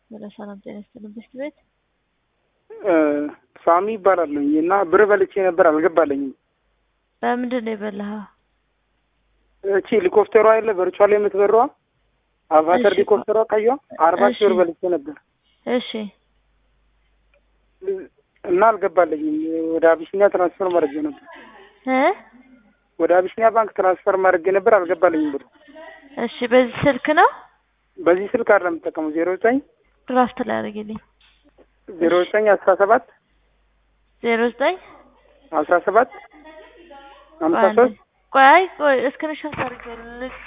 ወደ ሰላም ጤና ይስጥልን ብስት ቤት ሳሚ ይባላለኝ እና ብር በልቼ ነበር አልገባለኝም። በምንድን ነው የበላኸው? እቺ ሄሊኮፕተሯ የለ በርቿ ላይ የምትበረዋ አቫተር እሺ። ሄሊኮፕተሯ ቀይዋ አርባ ሺህ ብር እሺ። በልቼ ነበር እሺ እና አልገባለኝም። ወደ አቢሲኒያ ትራንስፈር ማድረግ ነበር እ ወደ አቢሲኒያ ባንክ ትራንስፈር ማድረግ ነበር አልገባለኝም ብር። እሺ በዚህ ስልክ ነው በዚህ ስልክ አይደለም የምጠቀመው ዜሮ ዘጠኝ ድራፍት ላይ አድርግልኝ። ዜሮ ዘጠኝ አስራ ሰባት ዜሮ ዘጠኝ አስራ ሰባት ሀምሳ ቆይ አንዴ። ሶስት ቆይ አይ ቆይ እስክንሻት አድርጌ